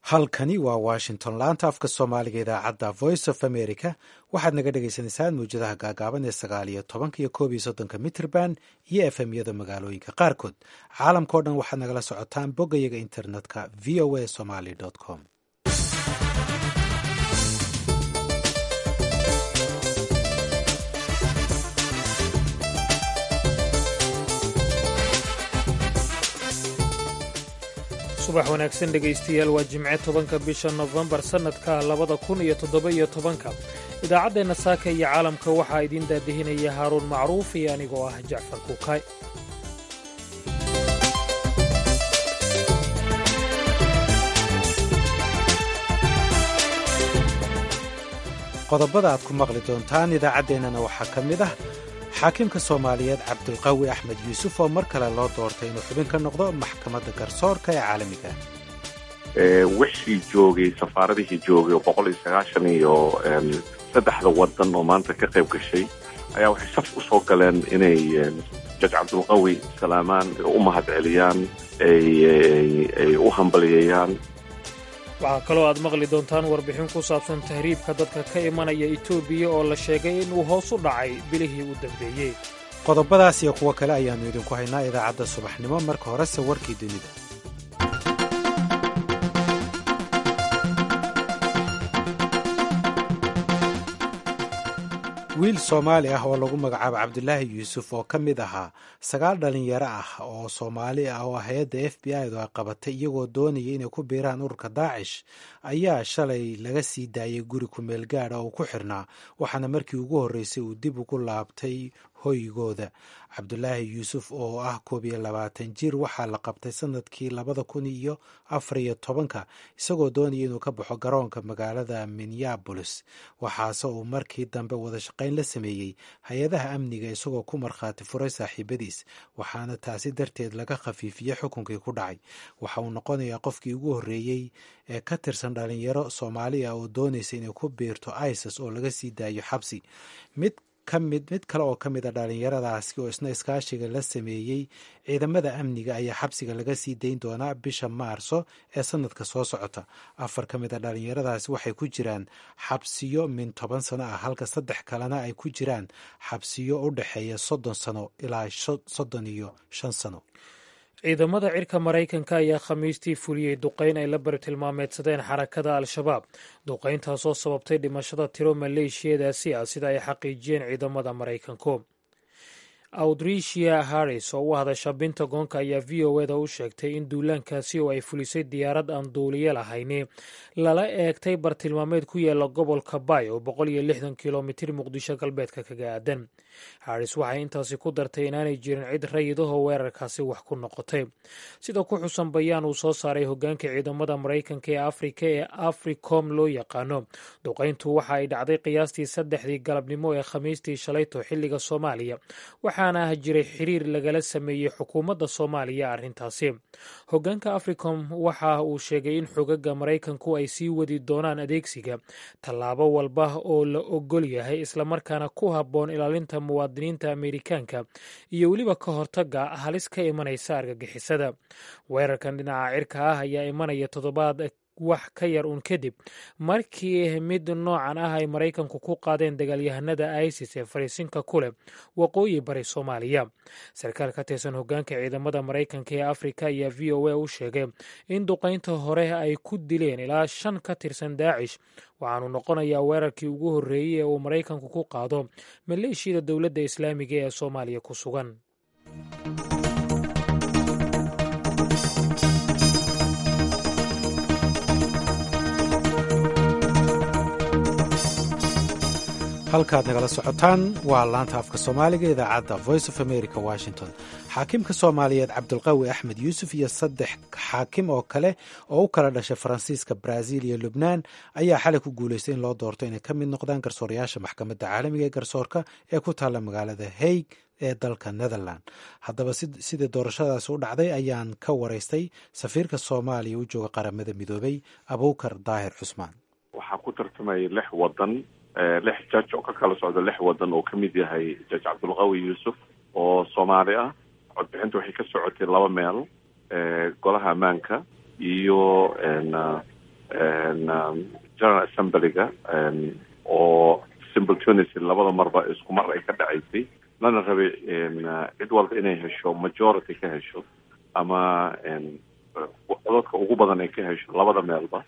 halkani waa washington laanta afka soomaaliga idaacadda voice of america waxaad naga dhagaysanaysaan mawjadaha gaagaaban ee sagaal iyo tobanka iyo koob iyo soddonka mitrband iyo efmyada magaalooyinka qaarkood caalamkao dhan waxaad nagala socotaan boggayaga internetka v o a somaly com subax wanaagsan dhegaystayaal waa jimce tobanka bisha nofembar sannadka labada kun iyo toddoba-iyo tobanka idaacaddeenna saaka iyo caalamka waxaa idiin daadihinaya haaruun macruuf iyo anigoo ah jacfar kuukay qodobada aad ku maqli doontaan idaacaddeenana waxaa ka mid ah xaakimka soomaaliyeed cabdulqawi axmed yuusuf oo mar kale loo doortay inuu xubin ka noqdo maxkamadda garsoorka ee caalamiga wixii joogay safaaradihii joogay oo boqol iyo sagaashan iyo saddexda wadan oo maanta ka qayb gashay ayaa waxay saf u soo galeen inay jaj cabdulqawi salaamaan u mahad celiyaan ay u hambaliyeeyaan waxaa kaloo aad maqli doontaan warbixin ku saabsan tahriibka dadka ka imanaya etoobiya oo la sheegay inuu hoos u dhacay bilihii u dambeeyey qodobadaas iyo kuwo kale ayaannu idinku haynaa idaacadda subaxnimo marka horese warkii dunida wiil soomaali ah oo lagu magacaabo cabdulaahi yuusuf oo ka mid ahaa sagaal dhalinyaro ah oo soomaali ah oo hay-adda f b i du ay qabatay iyagoo doonaya inay ku biiraan ururka daacish ayaa shalay laga sii daayay guri kumeel gaadha oo ku xirnaa waxaana markii ugu horreysay uu dib ugu laabtay hoygooda cabdulaahi yuusuf oo ah koob iyo labaatan jir waxaa la qabtay sanadkii labada kun iyo afar iyo tobanka isagoo doonaya inuu ka baxo garoonka magaalada minneabolis waxaase uu markii dambe wada shaqayn la sameeyey hay-adaha amniga isagoo ku markhaati furay saaxiibadiis waxaana taasi darteed laga khafiifiyey xukunkii ku dhacay waxa uu noqonayaa qofkii ugu horreeyey ee ka tirsan dhalinyaro soomaali ah oo doonaysa inay ku biirto isis oo laga sii daayo xabsi mid kamid mid kale oo ka mid a dhalinyaradaasi oo isna iskaashiga la sameeyey ciidamada amniga ayaa xabsiga laga sii dayn doonaa bisha maarso ee sanadka soo socota afar ka mid a dhalinyaradaasi waxay ku jiraan xabsiyo min toban sano ah halka saddex kalena ay ku jiraan xabsiyo u dhexeeya soddon sano ilaa soddon iyo shan sano ciidamada cirka maraykanka ayaa khamiistii fuliyey duqayn ay la bartilmaameedsadeen xarakada al-shabaab duqayntaasoo sababtay dhimashada tiro maleeshiyadaasi ah sida ay xaqiijiyeen ciidamada maraykanku audricia harris oo u hadasha bentagonka ayaa v o eda u sheegtay in duulaankaasi oo ay fulisay diyaarad aan duuliye lahayni lala eegtay bartilmaameed ku yaala gobolka bay oo boqol iyo lixdan kilomitir muqdisho galbeedka kaga aadan harris waxay intaasi ku dartay inaanay jirin cid rayidahoo weerarkaasi wax ku noqotay sida ku xusan bayaan uu soo saaray hogaanka ciidamada maraykanka ee afrika ee africom loo yaqaano duqayntu waxa ay dhacday qiyaastii saddexdii galabnimo ee khamiistii shalayto xilliga soomaaliya waxaana jiray xiriir lagala sameeyey xukuumadda soomaaliya arrintaasi hogaanka africom waxa uu sheegay in xogaga maraykanku ay sii wadi doonaan adeegsiga tallaabo walba oo la ogol yahay islamarkaana ku habboon ilaalinta muwaadiniinta ameerikaanka iyo weliba ka hortaga halis ka imanaysa argagixisada weerarkan dhinaca cirka ah ayaa imanaya toddobaad wax ka yar uun kadib markii mid noocan ah ay maraykanku ku qaadeen dagaalyahanada isis ee fariisinka ku leh waqooyi bari soomaaliya sarkaal ka tirsan hogaanka ciidamada maraykanka ee afrika ayaa v o a u sheegay in duqaynta hore ay ku dileen ilaa shan ka tirsan daacish waxaanu noqonayaa weerarkii ugu horreeyey ee uu maraykanku ku qaado maleeshiyada dowladda islaamiga ee soomaaliya ku sugan halkaad nagala socotaan waa laanta afka soomaaliga idaacadda voice of america washington xaakimka soomaaliyeed cabdulqawi axmed yuusuf iyo saddex xaakim oo kale oo u kala dhashay faransiiska brazil iyo lubnaan ayaa xalay ku guulaystay in loo doorto inay ka mid noqdaan garsoorayaasha maxkamadda caalamiga ee garsoorka ee ku taalla magaalada haig ee dalka netherland haddaba sidii doorashadaasi u dhacday ayaan ka waraystay safiirka soomaaliya u jooga qaramada midoobay abuukar daahir cusmaan waxaa ku tartamay lix wadan lix jaj oo ka kala socda lix wadan oo ka mid yahay jaj cabdulqawi yuusuf oo soomaali ah codbixinta waxay ka socotay laba meel golaha ammaanka iyo general assemblyga oo simultaneously labada marba isku mar ay ka dhacaysay lana rabay cid walba inay hesho majority ka hesho ama codadka ugu badan ay ka hesho labada meelba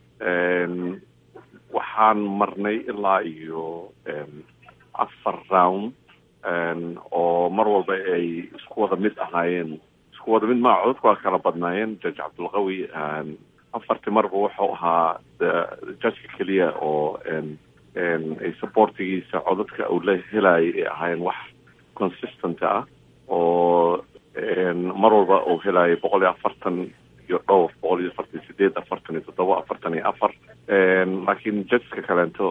waxaan marnay ilaa iyo afar round oo mar walba ay isku wada mid ahaayeen isku wada mid maa codadku waa kala badnaayeen judge cabdulqawi afartii marba wuxuu ahaa judgeka keliya oo ay supportigiisa codadka uu la helaayay ay ahaayeen wax consistent ah oo mar walba uu helaayay boqol iyo afartan iyo dhowr boqol iyo afartan iyo sideed afartan iyo toddoba afartan iyo afar laakiin judgeska kaleento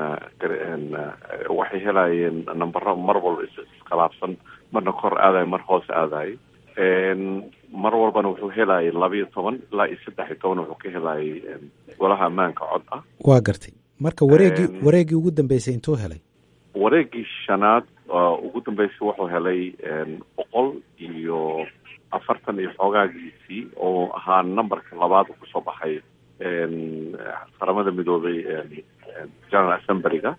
waxay helaayeen nambaro mar walba iskhilaafsan marna kor aadayo mar hoos aadayo mar walbana wuxuu helaayay labaiyo toban ilaa iyo saddex iyo toban wuxuu ka helaayay golaha ammaanka cod ah waa gartay marka wareegii wareegii ugu dambeysay intuu helay wareegii shanaad ugu dambeysay wuxuu helay boqol iyo afartan iyo xoogaagiisii oo ahaa numberka labaad uu kusoo baxay qaramada midoobay general assemblyga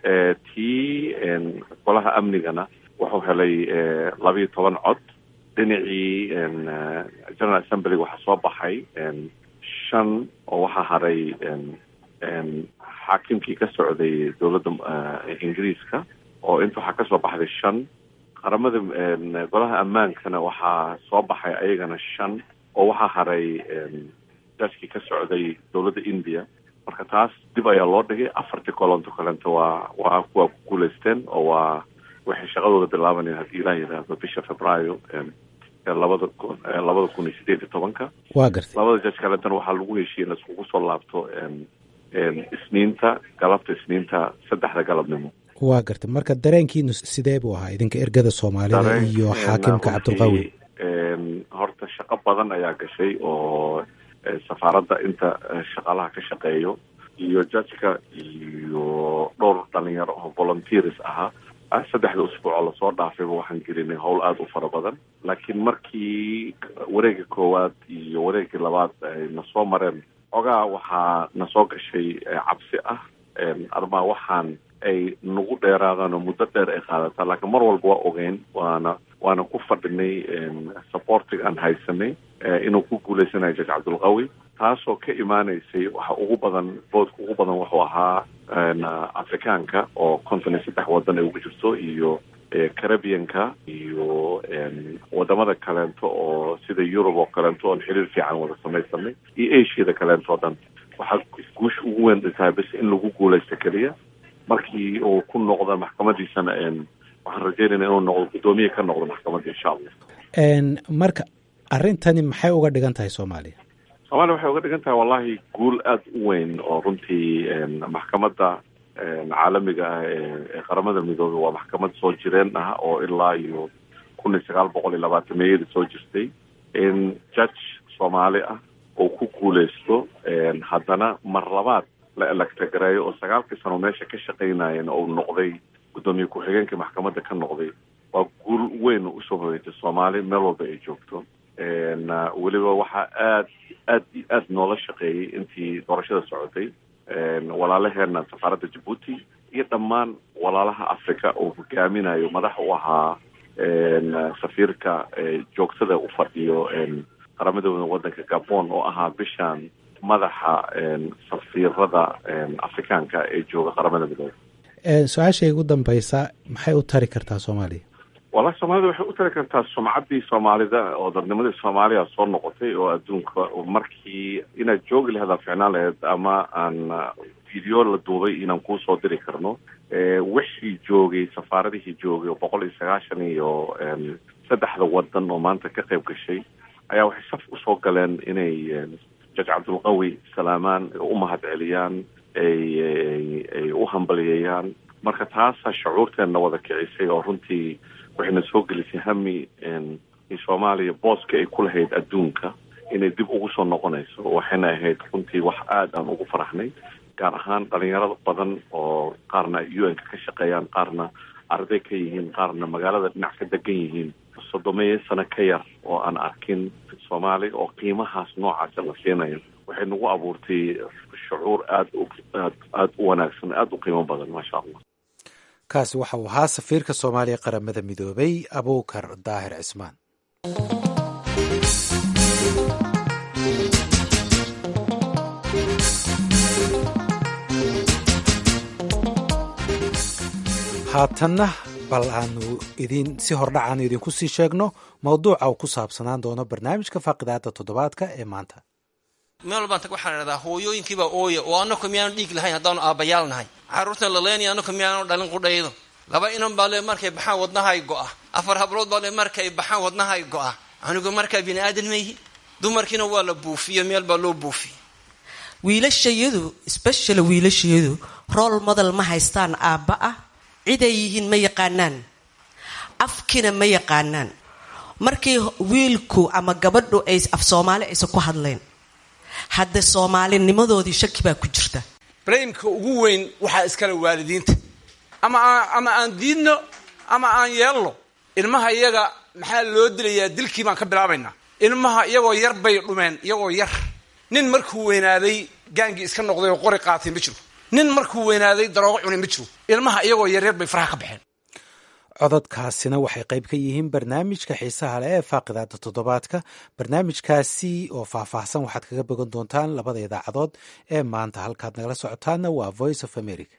tii golaha amnigana wuxuu helay labaiyo toban cod dhinacii general assemblyga waxaa soo baxay shan oo waxaa haray xaakimkii ka socday dowladda ingiriiska oo inta waxaa kasoo baxday shan qaramada golaha ammaankana waxaa soo baxay ayagana shan oo waxaa haray jajkii ka socday dowladda india marka taas dib ayaa loo dhigay afartii kolonto kalento waa waa waa ku guulaysteen oo waa waxay shaqadooda bilaabanayaan haddii ilaah yidhaahdo bisha februaayo labada kun labada kun iyo sideed iyo tobanka waa gartay labada jaj kalentana waxaa lagu heshiiyey in laiskugu soo laabto isniinta galabta isniinta saddexda galabnimo waa gartay marka dareenkiinu sidee buu ahaa idinka ergada soomaalida iyo xaakimka cabdulqawi horta shaqo badan ayaa gashay oo safaaradda inta shaqaalaha ka shaqeeyo iyo jajka iyo dhowr dhalinyaro oo volunteers ahaa saddexda usbuuc oo lasoo dhaafayba waxaan gelinay howl aada u fara badan laakiin markii wareega koowaad iyo wareegii labaad ay na soo mareen ogaa waxaa na soo gashay cabsi ah armaa waxaan ay nagu dheeraadaan oo muddo dheer ay qaadataa laakiin mar walba waa ogeyn waana waana ku fadhinay supportiga aan haysanay inuu ku guuleysanayo jaj cabdulqawi taasoo ka imaanaysay waxa ugu badan boodka ugu badan wuxuu ahaa afrikaanka oo konton iyo saddex wadan ay ugu jirto iyo carabianka iyo wadamada kaleento oo sida yurub oo kaleento oon xiriir fiican wada samaysanay iyo asiada kaleento o dhan waxaa guusha ugu weyn tahay bas in lagu guuleysto keliya markii uu ku noqdo maxkamadiisana waxaan rajeynayna inuu noqdo guddoomiye ka noqdo maxkamadda insha allah marka arrintani maxay uga dhigan tahay soomaaliya soomaaliya waxay uga dhigan tahay wallahi guul aada u weyn oo runtii maxkamadda caalamiga ah ee qaramada midoobey waa maxkamad soo jireen ah oo ilaa iyo kun iyo sagaal boqol iyo labaatameyadii soo jirtay in judge soomaali ah oo ku guuleysto haddana mar labaad la electagareeyo oo sagaalkii sano meesha ka shaqaynayeen oo noqday guddoomiye ku-xigeenkii maxkamadda ka noqday waa guul weyn usoo hoyatay soomaali meel walba ay joogto weliba waxaa aad aad iyo aad noola shaqeeyey intii doorashada socotay walaalaheena safaaradda jabuuti iyo dhammaan walaalaha africa oo hogaaminayo madax u ahaa safiirka joogtada u fadhiyo qaramadooda waddanka gabon oo ahaa bishan madaxa safiirada afrikaanka ee jooga qaramada midoobe su-aashay ugu dambeysa maxay u tari kartaa soomaaliya wallahi soomaalida waxay u tari kartaa sumcaddii soomaalida oo dadnimadii soomaaliya soo noqotay oo adduunka markii inaad joogi laheed aa ficnaan laheyd ama aan video la duubay inaan kuusoo diri karno wixii joogay safaaradihii joogay oo boqol iyo sagaashan iyo saddexda wadan oo maanta ka qayb gashay ayaa waxay saf usoo galeen inay jaj cabdulqawi salaamaan u mahad celiyaan ay ay u hambaliyeeyaan marka taasaa shucuurteenna wada kicisay oo runtii waxayna soo gelisay hami soomaaliya booska ay ku lahayd adduunka inay dib ugu soo noqonayso waxayna ahayd runtii wax aada aan ugu faraxnay gaar ahaan dhalinyarada badan oo qaarna u n-ka ka shaqeeyaan qaarna arday ka yihiin qaarna magaalada dhinac ka degan yihiin soddomeeyo sano ka yar oo aan arkin soomaali oo qiimahaas noocaasa la siinayo waxay nagu abuurtay shucuur aad aad aada u wanaagsan aada u qiimo badan maasha allah kaasi waxa uu ahaa safiirka soomaaliya qaramada midoobay abuukar daahir cismaan haatanna bal aanu idin si hordhac aanu idinku sii sheegno mawduuca uu ku saabsanaan doono barnaamijka faaqidaada toddobaadka ee maanta meel walbaan tag waxaan idhahdaa hooyooyinkiibaa ooya oo annako miyaanu dhiig lahayn haddaanu aabbayaal nahay carruurtan laleynaya annako miyaanu dhalin qudhaydo laba inan baa le markay baxaan wadnahay go'a afar hablood baa le markay baxaan wadnahay go'a anigu markaa bini aadan mayhi dumarkiina waa la buufiyo meel baa loo buufiye wiilashayadu specially wiilashayadu rool model ma haystaan aabba ah ciday yihiin ma yaqaanaan afkina ma yaqaanaan markii wiilku ama gabadhu ay af soomaali aysan ku hadlayn hadde soomaalinimadoodii shaki baa ku jirta blameka ugu weyn waxaa iskale waalidiinta ama ama aan diidno ama aan yeelno ilmaha iyaga maxaa loo dilayaa dilkii baan ka bilaabaynaa ilmaha iyagoo yar bay dhumeen iyagoo yar nin markuu weynaaday gaangii iska noqday oo qori qaatay ma jiro nin markuu weynaaday daroogo cunay ma jiro ilmaha iyagoo yaryar bay faraha ka baxeen cododkaasina waxay qayb ka yihiin barnaamijka xiisaha leh ee faaqidaada toddobaadka barnaamijkaasi oo faahfaahsan waxaad kaga bogan doontaan labada idaacadood ee maanta halkaad nagala socotaanna waa voice of america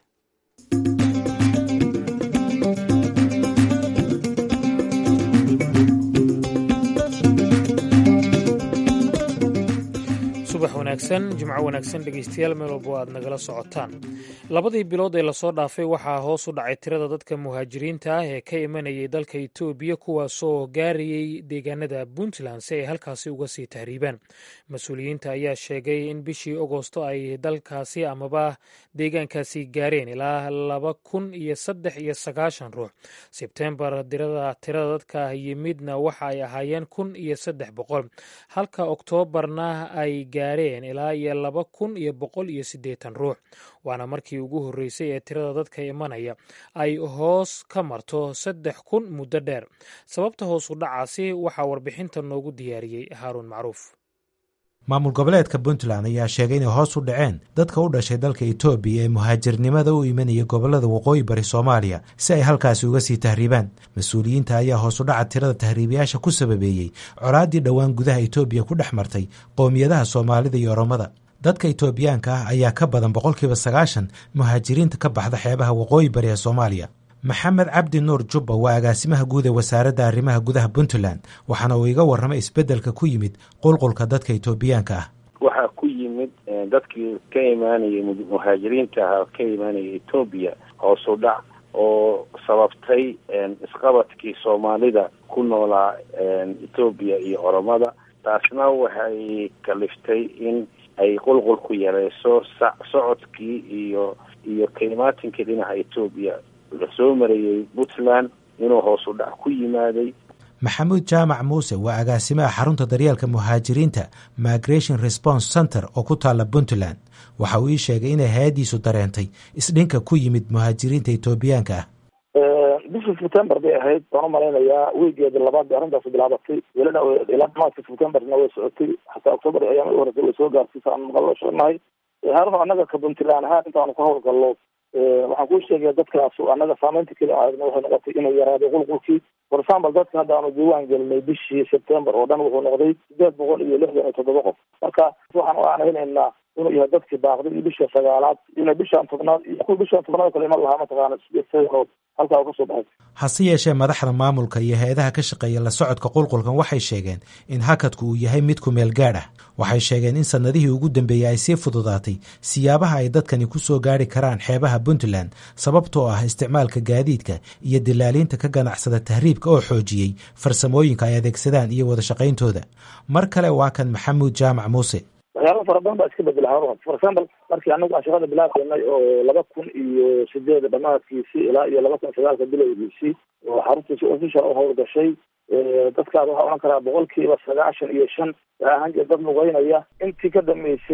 subax wanaagsan jimco wanaagsan dhegeystayaal meel walbo aad nagala socotaan labadii bilood ee lasoo dhaafay waxaa hoos u dhacay tirada dadka muhaajiriinta ah ee ka imanayay dalka etoobiya kuwaasoo gaarayay deegaanada puntland si ay halkaasi uga sii tahriibaan mas-uuliyiinta ayaa sheegay in bishii agosto ay dalkaasi amaba deegaankaasi gaareen ilaa laba kun iyo saddex iyo sagaashan ruux sebtembar tirada dadka yimidna waxa ay ahaayeen kun iyo saddex boqol halka oktoobarna ay gaareen ilaa iyo laba kun iyo boqol iyo siddeetan ruux waana markii ugu horreysay ee tirada dadka imanaya ay hoos ka marto saddex kun muddo dheer sababta hoos u dhacaasi waxaa warbixinta noogu diyaariyey haaruun macruuf maamul goboleedka puntland ayaa sheegay inay hoos u dhaceen dadka u dhashay dalka etoobiya ee muhaajirnimada u imanaya gobolada waqooyi bari soomaaliya si ay halkaasi uga sii tahriibaan mas-uuliyiinta ayaa hoos u dhaca tirada tahriibayaasha ku sababeeyey colaaddii dhowaan gudaha etoobiya ku dhex martay qowmiyadaha soomaalida iyo oromada dadka etoobiyaanka ah ayaa ka badan boqolkiiba sagaashan muhaajiriinta ka baxda xeebaha waqooyi bari ee soomaaliya maxamed cabdi nuur jubba waa agaasimaha guud ee wasaaradda arrimaha gudaha puntland waxaana uu iga warramay isbeddelka ku yimid qulqulka dadka etoobiyaanka ah waxaa ku yimid dadkii ka imaanayay muhaajiriinta ahaa ka imaanaya etoobiya hoos u dhac oo sababtay isqabadkii soomaalida ku noolaa etoobiya iyo oromada taasna waxay kaliftay in ay qulqulku yareyso socodkii iyo iyo kalimaatinkii dhinaca etoobiya lasoo marayey puntland inuu hoos u dhac ku yimaaday maxamuud jaamac muuse waa agaasimaha xarunta daryeelka muhaajiriinta migration response center oo ku taalla puntland waxa uu ii sheegay inay hay-addiisu dareentay isdhinka ku yimid muhaajiriinta etoobiyaanka ah bishii september bay ahayd waan umalaynayaa wiigeeda labaad bay arrintaasi bilaabatay welina ilaa dhamaadka septemberna way socotay xataa october ayaama u horeysay way soo gaartay saan maqallo sheegnahay haarun annaga ka puntland ahaan intaanu ka howlgallo waxaan kuu sheegaya dadkaas annaga saameynta keli aadna waxay noqotay inuu yaraaday qulqulkii for example dadka hadda aanu diiwaan gelinay bishii september oo dhan wuxuu noqday sideed boqol iyo lixdan iyo toddoba qof marka waxaan u aanaynaynaa inuu yahay dadkii baaqday iyo bisha sagaalaad ina bishaan tobnaad iyo kuwa bishaan tobnaad kale iman lahaa mataqaana sideed sanood halkaa u kasoo baxay hase yeeshee madaxda maamulka iyo hay-adaha ka shaqeeya la socodka qulqulkan waxay sheegeen in hakadku uu yahay mid ku meel gaadh ah waxay sheegeen in sannadihii ugu dambeeyey ay sii fududaatay siyaabaha ay dadkani ku soo gaari karaan xeebaha puntland sababtoo ah isticmaalka gaadiidka iyo dilaaliinta ka ganacsada tahriibka oo xoojiyey farsamooyinka ay adeegsadaan iyo wada shaqayntooda mar kale waa kan maxamuud jaamac muuse waxyaala fara badan baa iska bedela haruun for example markii anagu aan shaqada bilaabaynay oo laba kun iyo sideed dhamaadkiisii ilaa iyo laba kun sagaalka bilowgiisii oo xaruntiisi official u howlgashay dadkaas waxaa odhan karaa boqolkiiba sagaashan iyo shan waxaa ahaan jira dad lugeynaya intii ka dambeysay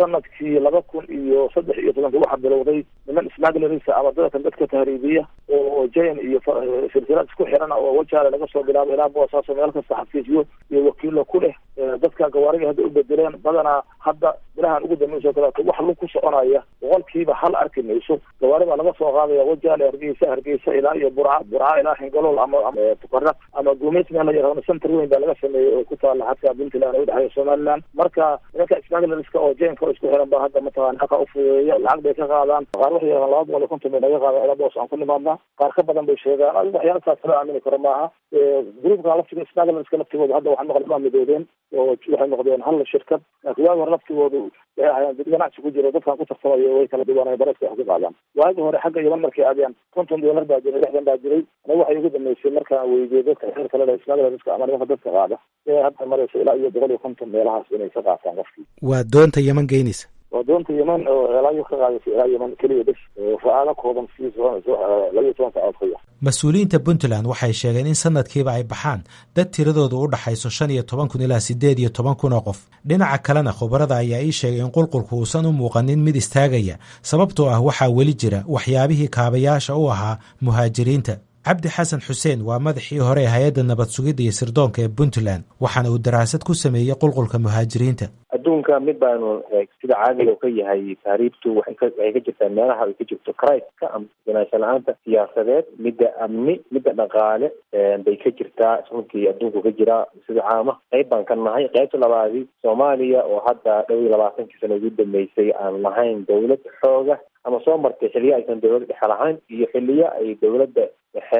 sanadkii laba kun iyo saddex iyo tobanka waxaa bilowday niman smaglerisa ama dadkan dadka tahriibiya oo jain iyo silsilad isku xirana oo wajaale laga soo bilaabo ilaa boosaaso meel kasta xafiisyo iyo wakiilo ku leh dadka gawaariga hadda u bedeleen badanaa hadda bilahan ugu dambeysoo kaleeto wax lug ku soconaya boqolkiiba hal arki mayso gawaari baa laga soo qaadaya wajaale hargeysa hargeysa ilaa iyo burca burca ilaa xingalool ama tuqara ama guumeys meel la yaqaano center weyn baa laga sameeyey oo ku taala xadka puntland oo udhexeeya somaliland marka nimanka smaglerska oo jainka oo isku xiran baa hadda mataqana halka ufudeeya lacag bay ka qaadaan qaar waxay yaqaan laba boqol iyo konton bay naga qaadaan ilaa boos aan ku nimaadna qaar ka badan bay sheegaan adiga waxyaala saas loo aamini karo maaha groupka laftiga smaglerska laftigooda hadda waxaa maqlay waa midoobeen oo waxay noqdeen hal shirkad laakiin waagi hore laftigoodu waxay ahaayeen dad ganacsi ku jiro dadkan ku tartamayo way kala duwanay bareska wax ku qaadaan waagi hore xagga yaman markay aadeen konton doolar baa jiray lixdan baa jiray aniga waxay ugu dambeysay markaan weydiiyey dadka xeer kale le smaglerska ama nimanka dadka qaada inay hadda marayso ilaa iyo boqol iyo konton meelahaas inay ka qaataan qofkii waa doonta yeman geynaysa waa doonta yeman oo elaayo ka qaadaysa ilaa yeman keliya bes fa-aado kooban si labiyo toban saacood ka yar mas-uuliyiinta puntland waxay sheegeen in sanadkiiba ay baxaan dad tiradoodu u dhaxayso shan iyo toban kun ilaa siddeed iyo toban kun oo qof dhinaca kalena khubarada ayaa ii sheegay in qulqulku uusan u muuqanin mid istaagaya sababtoo ah waxaa weli jira waxyaabihii kaabayaasha u ahaa muhaajiriinta cabdi xasan xuseen waa madaxii hore ee hay-adda nabad sugidda iyo sirdoonka ee puntland waxaana uu daraasad ku sameeyey qulqulka muhaajiriinta adduunka mid baanu sida caadiga ka yahay taariibtu waxay ka waxay ka jirtaa meelaha ay ka jirto criska ama ganaansho la-aanta siyaasadeed midda amni midda dhaqaale bay ka jirtaa runtii adduunku ka jiraa sida caama qayb baan ka nahay qaybta labaadi soomaaliya oo hadda dhow iyo labaatankii sano ugu dambeysay aan lahayn dawlad xooga ama soo martay xiliyo aysan dawlad dhexe lahayn iyo xiliyo ay dawladda dhexe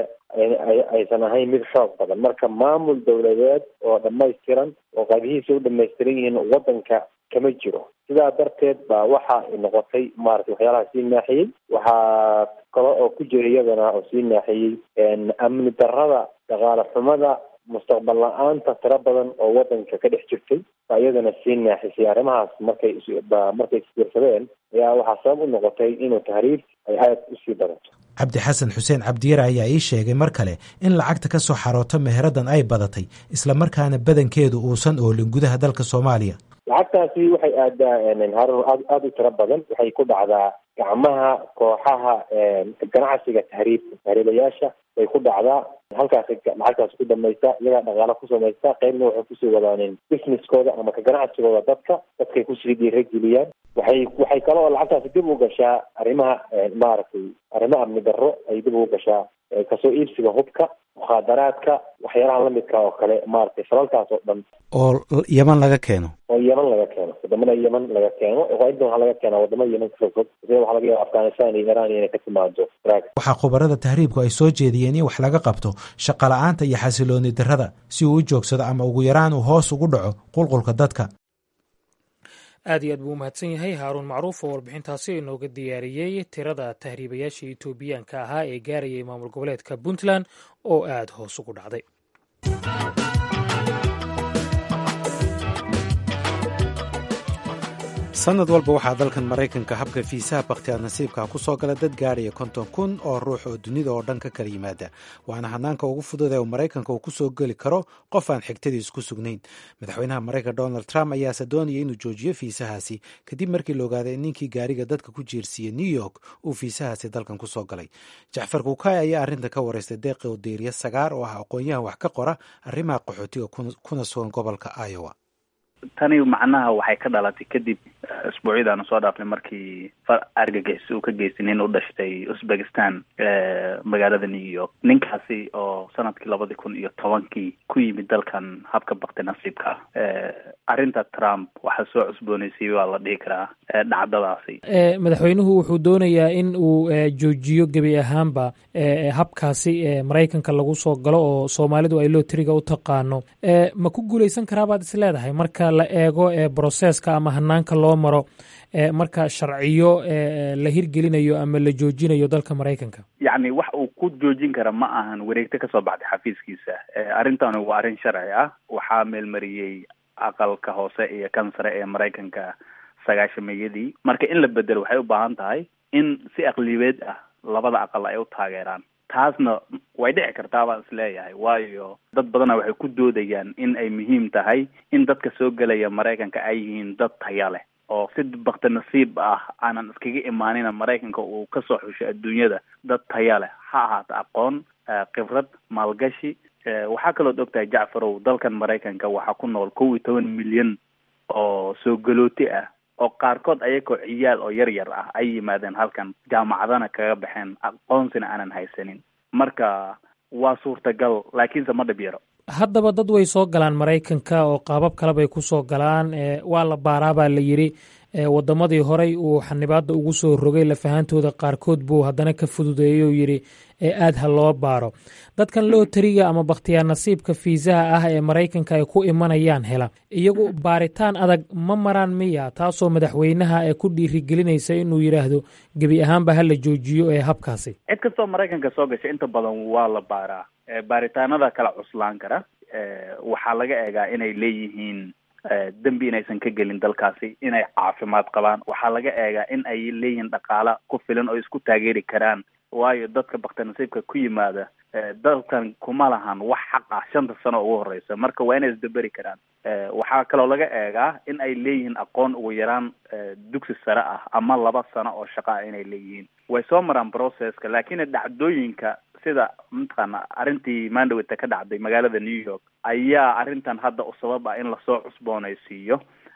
aysan ahayn mid xoog badan marka maamul dawladeed oo dhamaystiran oo qaybihiisa u dhamaystiran yihiin wadanka kama jiro sidaa darteed baa waxa ay noqotay maaragtay waxyaalaha sii naaxiyey waxaa kale oo ku jira iyadana oo sii naaxiyey amni darrada dhaqaale xumada mustaqbal la-aanta tiro badan oo wadanka ka dhex jirtay baa iyadana sii naaxisay arrimahaas markay markay isbiirsadeen ayaa waxaa sabab u noqotay inuu tahriib ay aada usii badato cabdi xasan xuseen cabdiyare ayaa ii sheegay mar kale in lacagta ka soo xarooto meheradan ay badatay islamarkaana badankeedu uusan oolin gudaha dalka soomaaliya lacagtaasi waxay aadaa harun aad aada u tiro badan waxay ku dhacdaa gacmaha kooxaha ganacsiga tahriibka tahriibayaasha bay ku dhacdaa halkaasi lacagtaasi ku dhamaysta iyagaa dhaqaalo ku samaysta qaybna waxay kusii wadaan businesskooda ama ka ganacsigooda dadka dadkay kusii dhiirageliyaan waxay waxay kale oo lacagtaasi dib u gashaa arrimaha maaragtay arrimo amni darro ay dib ugu gashaa kasoo iibsiga hubka mukhaadaraadka waxyaalaha lamidka oo kale maaragtay falalkaas oo dhan oo yeman laga keeno oo yeman laga keeno wadamada yeman laga keeno inta waxaa laga keenaa wadamada yeman kasoo sida waxaa laga yaaba afghanistan iyo iran inay ka timaado waxaa khubarada tahriibku ay soo jeediyeen in wax laga qabto shaqa la-aanta iyo xasilooni darrada si uu u joogsado ama ugu yaraan uu hoos ugu dhaco qulqulka dadka aad iyo aad buu u mahadsan yahay haaruun macruuf oo warbixintaasi inooga diyaariyey tirada tahriibayaasha etoobiyaanka ahaa ee gaarayay maamul goboleedka puntland oo aada hoos ugu dhacday sanad walba waxaa dalkan maraykanka habka fiisaha bakhtiyaad nasiibka ku soo gala dad gaadhaya konton kun oo ruux oo dunida oo dhan ka kala yimaada waana hanaanka ugu fudud ee uu maraykanka uu ku soo geli karo qof aan xigtadiis ku sugnayn madaxweynaha maraykanka donald trump ayaase doonaya inuu joojiyo fiisahaasi kadib markii la ogaaday in ninkii gaariga dadka ku jiirsiiyey new york uu fiisahaasi dalkan ku soo galay jacfar kuukay ayaa arrinta ka wareystay deeqi odeeriya sagaar oo ah aqoon-yahan wax ka qora arrimaha qaxootiga kuna sugan gobolka iowa tani macnaha waxay ka dhalatay kadib isbuucyadaanu soo dhaafnay markii argagixis uu ka geystay nin u dhashtay uzbekistan magaalada new york ninkaasi oo sanadkii labadii kun iyo tobankii ku yimid dalkan habka bakti nasiibka ah arrinta trump waxaa soo cusboonaysay waa la dhihi karaa dhacdadaasi madaxweynuhu wuxuu doonayaa in uu joojiyo gebi ahaanba habkaasi maraykanka lagu soo galo oo soomaalidu ay lootriga u taqaano ma ku guuleysan karaabaad is leedahay marka la eego broseska ama hanaanka loo maro marka sharciyo la hirgelinayo ama la joojinayo dalka maraykanka yacni wax uu ku joojin kara ma ahan wareegto kasoo baxday xafiiskiisa arrintani waa arrin sharci ah waxaa meelmariyey aqalka hoose iyo kan sare ee maraykanka sagaashameeyadii marka in la bedelo waxay u baahan tahay in si aqlibeed ah labada aqal ay u taageeraan taasna way dhici kartaa baan is leeyahay waayo dad badana waxay ku doodayaan in ay muhiim tahay in dadka soo gelaya maraykanka ay yihiin dad taya leh oo si bakti nasiib ah aanan iskaga imaanina maraykanka uu kasoo xushay adduunyada dad taya leh ha ahaato aqoon khibrad maalgashi waxaa kalood ogtahay jacfarow dalkan maraykanka waxaa ku nool kow iyo toban milyan oo soo galooti ah oo qaarkood ayagoo ciyaal oo yar yar ah ay yimaadeen halkan jaamacadana kaga baxeen aqoonsina aanan haysanin marka waa suurtagal laakiinse ma dhib yaro haddaba dad way soo galaan maraykanka oo qaabab kale bay ku soo galaan waa la baaraa baa la yidhi waddamadii horey uu xanibaadda ugu soo rogay lafahantooda qaarkood buu haddana ka fududeeyey oo yidhi aad ha loo baaro dadkan lootariga ama bakhtiyaar nasiibka fiisaha ah ee maraykanka ay ku imanayaan hela iyagu baaritaan adag ma maraan miya taasoo madaxweynaha ee ku dhiirigelinaysa inuu yidhaahdo gebi ahaanba ha la joojiyo ee habkaasi cid kastoo maraykanka soo gasha inta badan waa la baaraa baaritaanada kala cuslaan kara waxaa laga eegaa inay leeyihiin dembi inaysan ka gelin dalkaasi inay caafimaad qabaan waxaa laga eegaa in ay leeyihiin dhaqaala ku filan oo isku taageeri karaan waayo dadka bakti nasiibka ku yimaada dalkan kuma lahan wax xaq ah shanta sano ugu horeysa marka waa inay isdaberi karaan waxaa kaloo laga eegaa in ay leeyihiin aqoon ugu yaraan dugsi sare ah ama laba sano oo shaqa ah inay leeyihiin way soo maraan processka laakiin dhacdooyinka sida mataqaana arrintii mandawita ka dhacday magaalada new york ayaa arrintan hadda u sabab ah in lasoo cusboonaysiiyo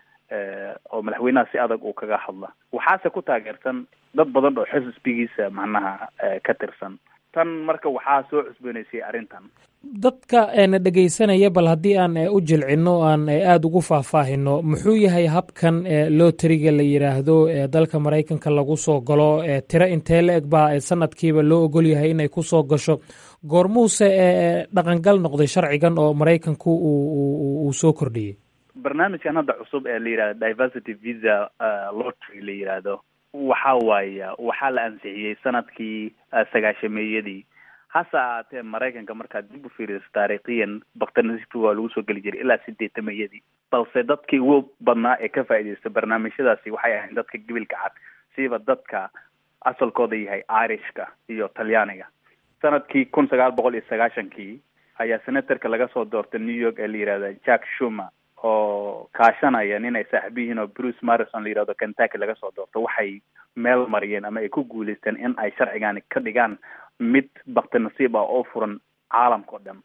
oo madaxweynaha si adag uu kaga hadla waxaase ku taageersan dad badan oo xisbigiisa macnaha ka tirsan tan marka waxaa soo cusboonaysiyay arrintan dadka na dhegaysanaya bal haddii aan u jilcino aan aada ugu faahfaahino muxuu yahay habkan lotariga la yidhaahdo dalka maraykanka lagu soo galo tiro intee la eg baa sanadkiiba loo ogol yahay inay ku soo gasho goormuuse dhaqangal noqday sharcigan oo maraykanku uu soo kordhiyey barnaamijkan hadda cusub ee la yidhahdo diversity visa lotry la yidhaahdo waxa waaya waxaa la ansixiyey sanadkii sagaashameeyadii hase ahaatee maraykanka markaad dib u fiiriso taariikhiyan baktinasiibka waa lagu soo geli jiray ilaa sideetamayadii balse dadkii ugu badnaa ee ka faa'iidaysta barnaamijyadaasi waxay ahayd dadka gebilka cad siiba dadka asalkooda yahay irishka iyo talyaaniga sanadkii kun sagaal boqol iyo sagaashankii ayaa senatorka laga soo doortay new york ee la yihahda jack shumer oo kaashanaya nin ay saaxiib yihiin oo bruce marrison la yihahdo kentucky laga soo doorto waxay meel mariyeen ama ay ku guuleysteen in ay sharcigani ka dhigaan mid bakti nasiib ah oo furan caalamka o dhan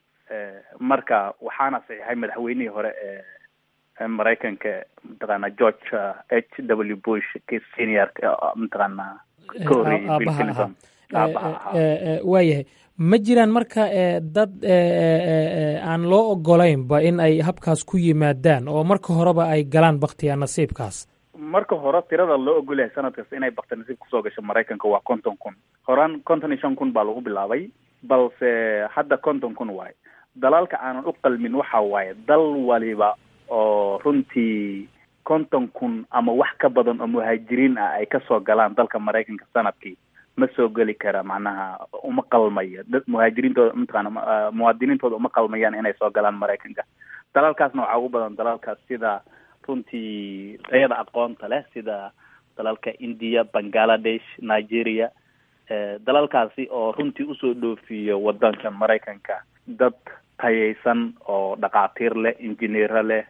marka waxaana saxiixay madaxweynihii hore ee maraykanka mataqaana george h w bush ki senior mataqaana ka horreeyay bill clinton waayahay ma jiraan marka dad aan loo ogolaynba in ay habkaas ku yimaadaan oo marka horeba ay galaan baktiyaa nasiibkaas marka hore tirada loo ogolyahay sanad kasta inay bakti nasiib kusoo gasho maraykanka waa konton kun horaan konton iyo shan kun baa lagu bilaabay balse hadda konton kun waaye dalalka aanan u qalmin waxa waaye dal waliba oo runtii konton kun ama wax ka badan oo muhaajiriin ah ay kasoo galaan dalka maraykanka sanadkii ma soo geli kara macnaha uma qalmayo dad muhaajiriintooda mataqaana muwaadiniintooda uma qalmayaan inay soo galaan maraykanka dalalkaasna waxaa ugu badan dalalkaas sida runtii tayada aqoonta leh sida dalalka india bangaladesh nigeria dalalkaasi oo runtii usoo dhoofiyo wadanka maraykanka dad tayaysan oo dhakhaatiir leh injineero leh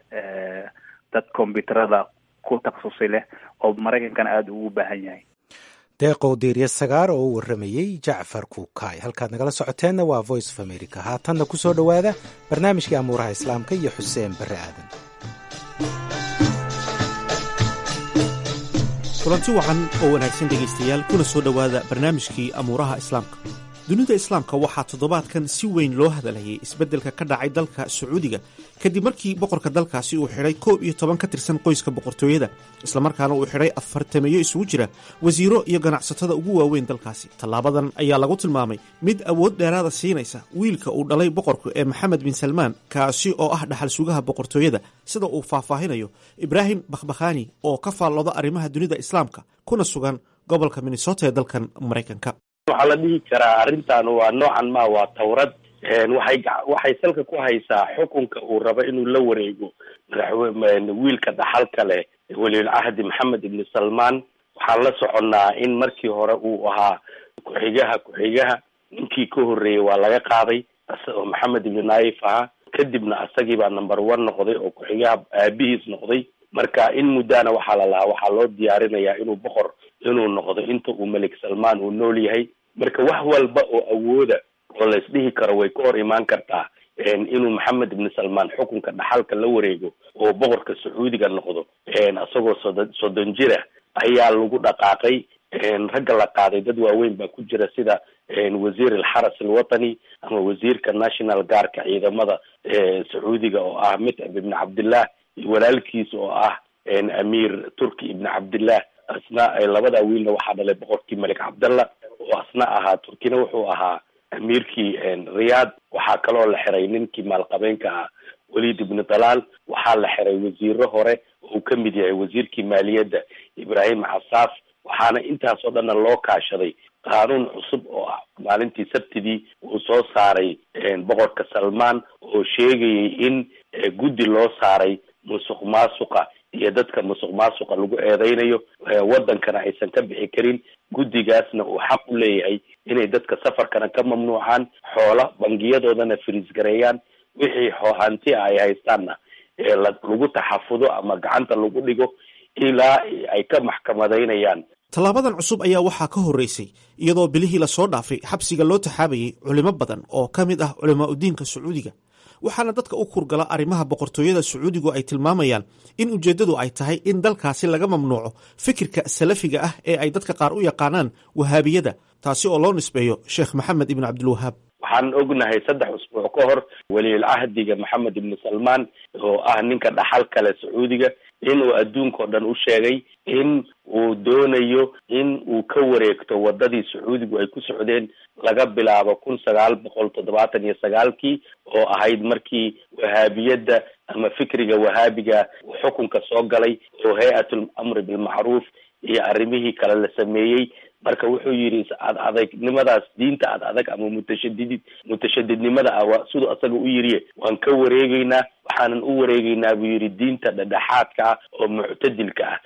dad combyuterada ku takhasusay leh oo maraykankana aada ugu baahan yahay deeqow diirya sagaar oo u warramayey jacfar kuukaay halkaad nagala socoteenna waa voice of america haatanna ku soo dhowaada barnaamijkii amuuraha islaamka iyo xuseen barre aadan kulanti wacan oo wanaagsan dhegaystayaal kuna soo dhowaada barnaamijkii amuuraha islaamka dunida islaamka waxaa toddobaadkan si weyn loo hadalhayay isbeddelka ka dhacay dalka sacuudiga kadib markii boqorka dalkaasi uu xidhay koob iyo toban ka tirsan qoyska boqortooyada islamarkaana uu xidhay afartameeyo isugu jira wasiiro iyo ganacsatada ugu waaweyn dalkaasi tallaabadan ayaa lagu tilmaamay mid awood dheeraada siinaysa wiilka uu dhalay boqorku ee maxamed bin salmaan kaasi oo ah dhaxal sugaha boqortooyada sida uu faahfaahinayo ibraahim bakhbakhani oo ka faallooda arrimaha dunida islaamka kuna sugan gobolka minnesota ee dalkan maraykanka waxaa la dhihi karaa arrintan waa noocan ma waa tawrad waxay waxay salka ku haysaa xukunka uu rabo inuu la wareego madaxwe wiilka dhaxalka leh welilcahdi maxamed ibni salmaan waxaan la soconnaa in markii hore uu ahaa ku-xigaha ku-xigaha ninkii ka horreeyey waa laga qaaday oo maxamed ibni naif ahaa kadibna asagii baa number one noqday oo ku-xigaha aabihiis noqday marka in muddaana waxaa la lahaa waxaa loo diyaarinayaa inuu boqor inuu noqdo inta uu melik salmaan uu nool yahay marka wax walba oo awooda oo la isdhihi karo way ka hor imaan kartaa inuu maxamed ibni salmaan xukunka dhaxalka la wareego oo boqorka sacuudiga noqdo isagoo soddon soddon jira ayaa lagu dhaqaaqay ragga la qaaday dad waaweyn baa ku jira sida wasiir alxaras alwatani ama wasiirka national guardka ciidamada sacuudiga oo ah mitcab ibni cabdillah iyo walaalkiis oo ah amiir turki ibni cabdillah asna labada wiilna waxaa dhalay boqorkii malik cabdallah oo asna ahaa turkina wuxuu ahaa amiirkii riyaad waxaa kaloo la xiray ninkii maalqabeenka ah walid ibni dalaal waxaa la xiray wasiiro hore oo uu kamid yahay wasiirkii maaliyadda ibrahim casaaf waxaana intaas oo dhanna loo kaashaday qaanuun cusub oo ah maalintii sabtidii uu soo saaray boqorka salmaan oo sheegayay in guddi loo saaray musuq maasuqa iyo dadka musuq maasuqa lagu eedeynayo wadankana aysan ka bixi karin guddigaasna uu xaq u leeyahay inay dadka safarkana ka mamnuucaan xoola bangiyadoodana firiis gareeyaan wixii hanti a ay haystaanna lagu taxafudo ama gacanta lagu dhigo ilaa ay ka maxkamadaynayaan tallaabadan cusub ayaa waxaa ka horreysay iyadoo bilihii lasoo dhaafay xabsiga loo taxaabayay culimo badan oo ka mid ah culamaa udiinka sacuudiga waxaana dadka u kurgala arrimaha boqortooyada sacuudigu ay tilmaamayaan in ujeeddadu ay tahay in dalkaasi laga mamnuuco fikirka salafiga ah ee ay dadka qaar u yaqaanaan wahaabiyada taasi oo loo nisbeeyo sheekh maxamed ibn cabdilwahaab waxaan ognahay saddex usbuuc ka hor weliyul cahdiga maxamed ibni salmaan oo ah ninka dhaxal kale sacuudiga inuu adduunka o dhan u sheegay in uu doonayo in uu ka wareegto wadadii sacuudigu ay ku socdeen laga bilaabo kun sagaal boqol toddobaatan iyo sagaalkii oo ahayd markii wahaabiyadda ama fikriga wahaabiga xukunka soo galay oo hay-atul amri bilmacruuf iyo arrimihii kale la sameeyey marka wuxuu yidhi ad adegnimadaas diinta ad adag ama mutashadidid mutashadidnimada ah waa siduu asaga u yiriye waan ka wareegeynaa waxaanan u wareegeynaa buu yidhi diinta dhedhexaadka ah oo muctadilka ah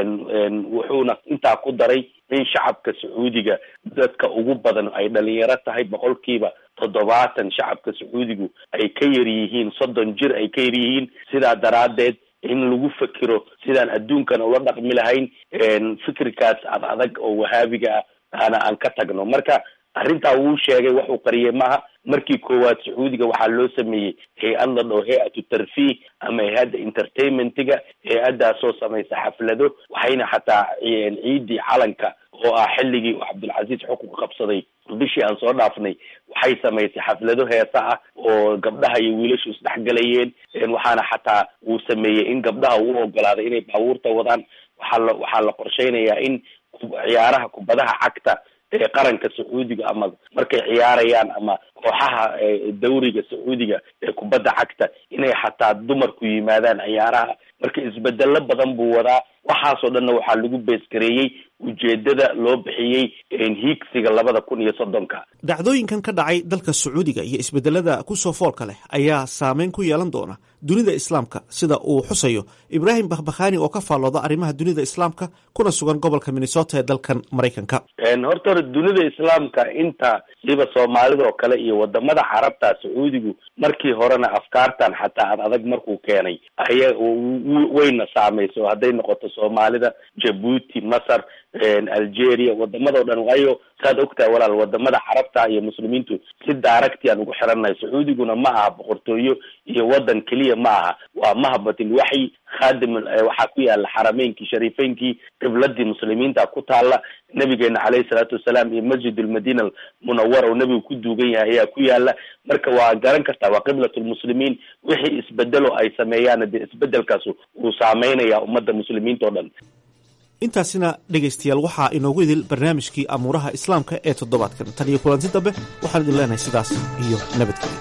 wuxuuna intaa ku daray in shacabka sacuudiga dadka ugu badan ay dhalinyaro tahay boqolkiiba toddobaatan shacabka sacuudigu ay ka yar yihiin soddon jir ay ka yar yihiin sidaa daraaddeed in lagu fekero sidaan adduunkana ula dhaqmi lahayn fikirkaas ad adag oo wahaabiga ah ana aan ka tagno marka arrintaa wuu sheegay waxuu qariyay maaha markii koowaad sacuudiga waxaa loo sameeyey hay-ad la dhao hay-atu tarfiih ama hay-adda entertainmentiga hay-addaasoo samaysa xaflado waxayna xataa ciidii calanka oo ah xilligii uu cabdulcasiis xukunka qabsaday bishii aan soo dhaafnay waxay samaysay xaflado heesa ah oo gabdhaha iyo wiilashu isdhexgalayeen waxaana xataa uu sameeyey in gabdhaha uu ogolaaday inay baabuurta wadaan waxaa la waxaa la qorsheynayaa in ciyaaraha kubadaha cagta ee qaranka sacuudiga ama markay ciyaarayaan ama kooxaha dawriga sacuudiga ee kubadda cagta inay xataa dumarku yimaadaan ciyaaraha marka isbedelo badan buu wadaa waxaasoo dhanna waxaa lagu beesgareeyey ujeedada loo bixiyey hiigsiga labada kun iyo soddonka dhacdooyinkan ka dhacay dalka sacuudiga iyo isbedelada kusoo foolka leh ayaa saameyn ku yeelan doona dunida islaamka sida uu xusayo ibraahim bakhbakhani oo ka faallooda arrimaha dunida islaamka kuna sugan gobolka minnesota ee dalkan maraykanka horta hore dunida islaamka inta siba soomaalida oo kale iyo wadamada carabta sacuudigu markii horena afkaartan xataa ad adag markuu keenay aya wayna saamayso hadday noqoto soomaalida jabuuti masar algeria wadamada o dhan waayo saad ogtahay walaal wadamada carabta iyo muslimiintu si daaragti aan ugu xirannahay sacuudiguna ma aha boqortooyo iyo wadan keliya ma aha waa mahbatil waxyi khadim waxaa ku yaala xarameynkii shariifeynkii qibladii muslimiinta ku taala nabigeena caleyhi salaatu wasalaam iyo masjid almadina almunawara oo nebigu ku duugan yahay ayaa ku yaala marka waa garan kartaa waa qiblat lmuslimiin wixii isbedelo ay sameeyaan dee isbedelkaas uu saameynaya ummadda muslimiinta o dhan intaasina dhegaystayaal waxaa inoogu idil barnaamijkii amuuraha islaamka ee toddobaadkan tan iyo kulanti dambe waxaan idin leenahay sidaas iyo nabadgelyo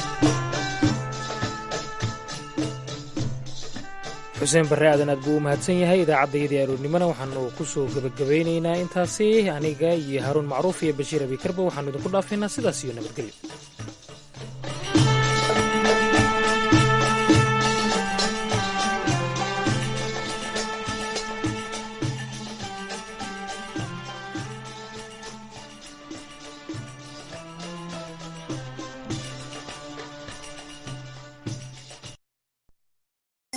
xuseen barre aadan aad buu u mahadsan yahay idaacaddayadii aroornimona waxaanu ku soo gebagabeynaynaa intaasi aniga iyo haaruun macruuf iyo bashiir abikarba waxaanu idinku dhaafaynaa sidaas iyo nabadgelyo